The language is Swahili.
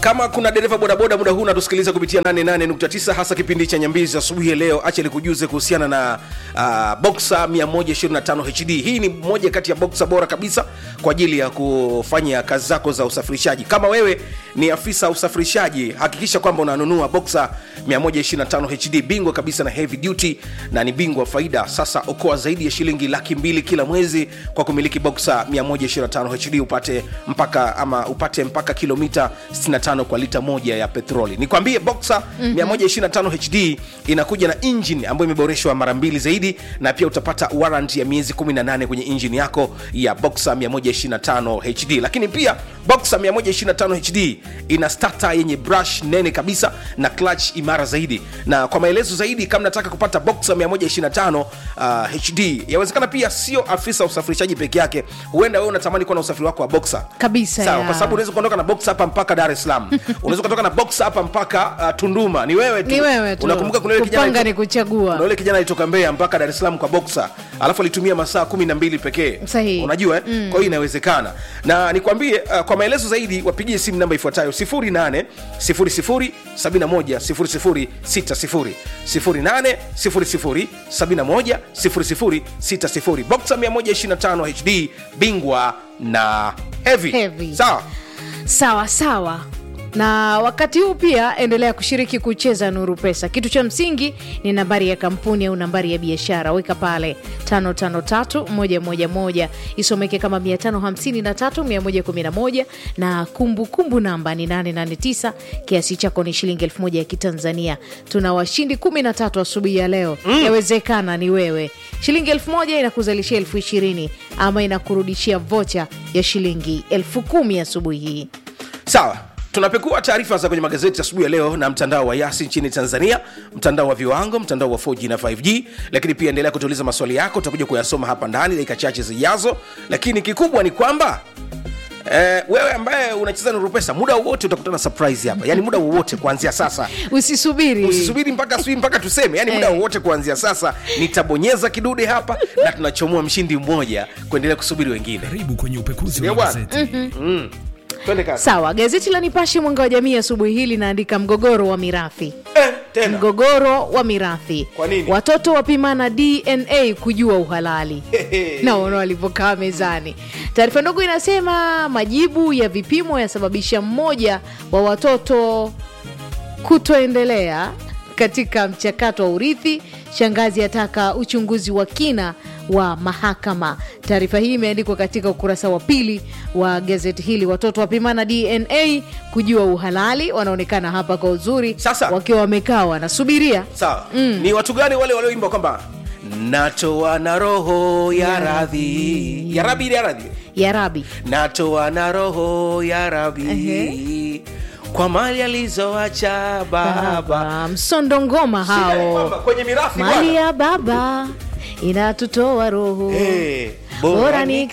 kama kuna dereva bodaboda muda huu unatusikiliza kupitia 88.9 hasa kipindi cha nyambizi asubuhi ya leo acha nikujuze kuhusiana na uh, boxa 125 hd hii ni moja kati ya boxa bora kabisa kwa ajili ya kufanya kazi zako za usafirishaji kama wewe ni afisa usafirishaji hakikisha kwamba unanunua boxa 125 hd bingwa kabisa na heavy duty na ni bingwa faida sasa okoa zaidi ya shilingi laki mbili kila mwezi kwa kumiliki boxa 125 hd upate mpaka ama upate mpaka kilomita 65 kwa lita moja ya petroli nikwambie boxa mm-hmm. 125 hd inakuja na engine ambayo imeboreshwa mara mbili zaidi na pia utapata warrant ya miezi 18 kwenye engine yako ya boxa 125 hd lakini pia boxa 125 hd ina stata yenye brush nene kabisa na clutch imara zaidi na kwa maelezo zaidi kama nataka kupata boxa 125 uh, hd yawezekana pia sio afisa usafirishaji peke yake huenda wewe unatamani kuwa na usafiri wako wa boxa Kabisa, sawa ya. kwa sababu unaweza kuondoka na box hapa mpaka dar es salaam unaweza kutoka na box hapa mpaka uh, tunduma ni wewe tu Ni wewe tu. unakumbuka kuna yule kijana Kupanga alito- ni kuchagua. kuna yule kijana alitoka mbeya mpaka dar es salaam kwa boxa alafu alitumia masaa kumi na mbili pekee Sahihi. unajua eh? mm. kwa hiyo inawezekana na nikwambie uh, kwa maelezo zaidi wapigie simu namba ifuatayo 08 00 71 00 60 08 00 71 00 60 boxa 125 hd bingwa na heavy, Heavy. sawa sawa sawa na wakati huu pia endelea kushiriki kucheza nuru pesa kitu cha msingi ni nambari ya kampuni au nambari ya biashara weka pale 553111 isomeke kama 553111 na kumbukumbu kumbu namba ni 889 kiasi chako ni shilingi 1000 ya kitanzania tuna washindi 13 asubuhi ya leo mm. yawezekana ni wewe shilingi 1000 inakuzalishia elfu ishirini ama inakurudishia vocha ya shilingi elfu kumi asubuhi hii sawa tunapekua taarifa za kwenye magazeti asubuhi ya leo na mtandao wa yasi nchini tanzania mtandao wa viwango mtandao wa 4g na 5g lakini pia endelea kutuuliza maswali yako utakuja kuyasoma hapa ndani dakika chache zijazo lakini kikubwa ni kwamba Eh, wewe ambaye unacheza nuru pesa muda wowote utakutana na surprise hapa yani muda wowote kuanzia sasa usisubiri usisubiri mpaka sijui mpaka tuseme yani muda Eh. wowote kuanzia sasa nitabonyeza kidude hapa na tunachomoa mshindi mmoja kuendelea kusubiri wengine karibu kwenye upekuzi Ndio wa bwana. gazeti twende kazi sawa gazeti la nipashe mwanga wa jamii asubuhi hii linaandika mgogoro wa mirathi eh, tena mgogoro wa mirathi Kwa nini? watoto wapimana dna kujua uhalali naona walivyokaa mezani taarifa ndogo inasema majibu ya vipimo yasababisha mmoja wa watoto kutoendelea katika mchakato wa urithi shangazi ataka uchunguzi wa kina wa mahakama taarifa hii imeandikwa katika ukurasa wa pili wa gazeti hili watoto wapimana dna kujua uhalali wanaonekana hapa kwa uzuri Sasa. wakiwa wamekaa wanasubiria sawa mm. ni watu gani wale walioimba kwamba natoa na roho ya radhi ya rabi ile ya radhi ya rabi natoa na roho ya rabi Ehe. kwa mali alizoacha baba baba msondo ngoma Shida ni hao kwamba kwenye mirathi mali bwana ya baba inatutoa roho Eh, bora ni